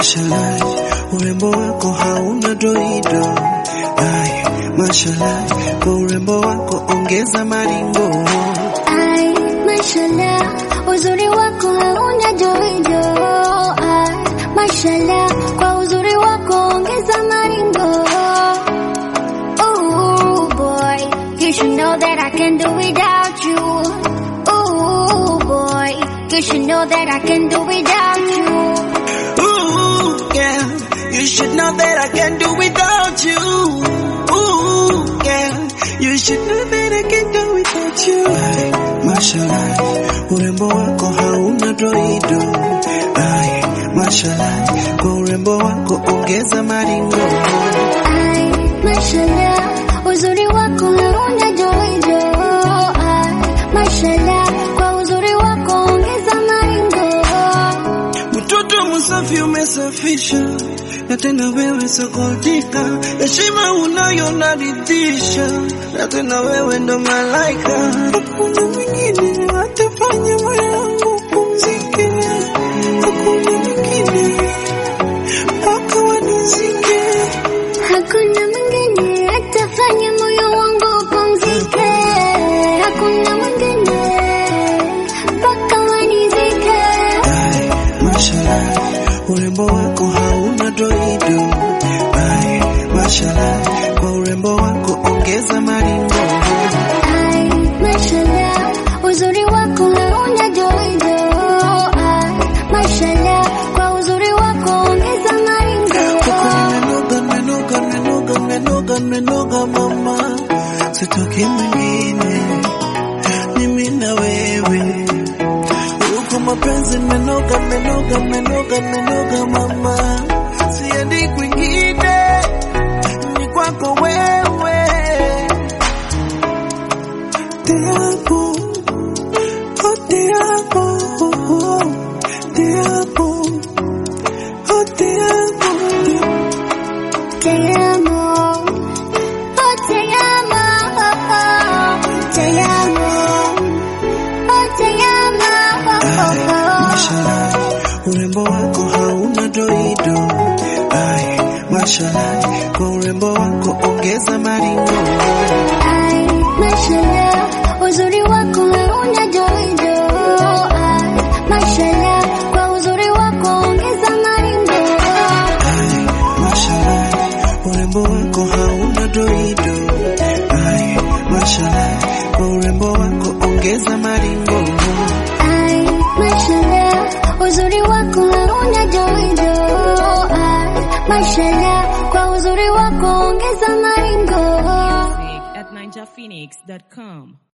mashallah, urembo wako hauna doido. Ay, mashallah, kwa urembo wako ongeza maringo. Ai, mashallah, uzuri wako hauna joijo. Ai, mashallah, kwa uzuri wako ongeza maringo. Ooh boy, you should know that I can do without you. Ooh boy, you should know that I can do without you. Ooh, yeah, you should know that I can do without you. Ooh, yeah, you should know that I can do without you. Ay, mashallah, urembo wako hauna doido. Ay, mashallah, kwa urembo wako ongeza maringo. Ai, mashallah, uzuri wako hauna joijo. Ai, mashallah, kwa uzuri wako ongeza maringo. Mtoto msafi umesafisha, na tena wewe sokotika, heshima unayo naridhisha, na tena wewe ndo malaika. Hakuna mwingine atafanya moyo wangu pumzike, hakuna mwingine mpaka wanizike. Hakuna mwingine atafanya moyo wangu upumzike. Hakuna mwingine mpaka wanizike. Ay, mashallah, urembo wako hauna doido. Ay, mashallah, kwa urembo wako ongeza maringo. Ai, mashallah, uzuri wako hauna joijo. Ai, mashallah, kwa uzuri wako ongeza maringo. Menoga, menoga, menoga, menoga, menoga mama, sitoki mwingine, mimi na wewe. Huko mapenzi menoga, menoga, menoga, menoga mama, siendi kwingine, ni kwako wewe. Te amo, oh te amo, te amo, oh te amo. Te amo, oh te amo, te amo, oh te Ay, amo. mashallah, urembo wako hauna doido. Ay, mashallah, kwa urembo wako ongeza maringo. Ai, mashallah, uzuri wako hauna joijo. Ai, mashallah, kwa uzuri wako ongeza maringo. Ay, mashallah, urembo wako hauna doido. Ay, mashallah, kwa urembo wako ongeza maringo. Ai, mashallah, uzuri wako hauna joijo. Ai, mashallah, kwa uzuri wako ongeza maringo. Music at ninjaphoenix.com.